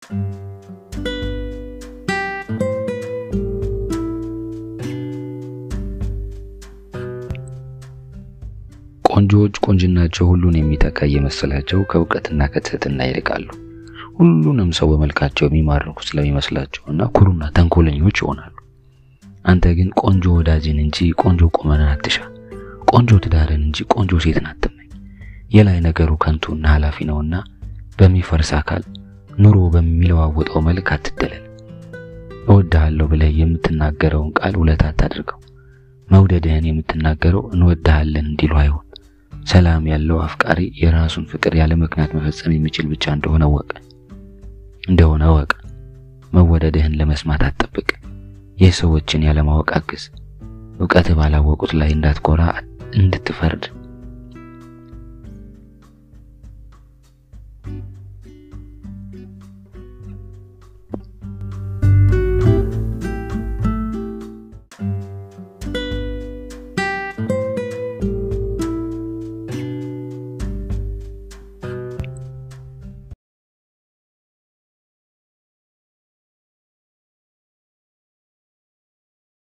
ቆንጆዎች ቁንጅናቸው ሁሉን የሚተካ እየመሰላቸው ከእውቀትና ከትህትና ይርቃሉ። ሁሉንም ሰው በመልካቸው የሚማርኩ ስለሚመስላቸውና ኩሩና ተንኮለኞች ይሆናሉ። አንተ ግን ቆንጆ ወዳጅን እንጂ ቆንጆ ቁመናን አትሻ፣ ቆንጆ ትዳርን እንጂ ቆንጆ ሴትን አትመኝ። የላይ ነገሩ ከንቱና ኃላፊ ነውና በሚፈርስ አካል ኑሮ በሚለዋወጠው መልክ አትደለል። እወድሃለሁ ብለህ የምትናገረውን ቃል ውለታ አታድርገው። መውደድህን የምትናገረው እንወድሃለን እንዲሉ አይሆን። ሰላም ያለው አፍቃሪ የራሱን ፍቅር ያለ ምክንያት መፈጸም የሚችል ብቻ እንደሆነ ወቅ እንደሆነ ወቅ መወደድህን ለመስማት አትጠብቅ። የሰዎችን ያለማወቅ አግዝ። እውቀት ባላወቁት ላይ እንዳትኮራ እንድትፈርድ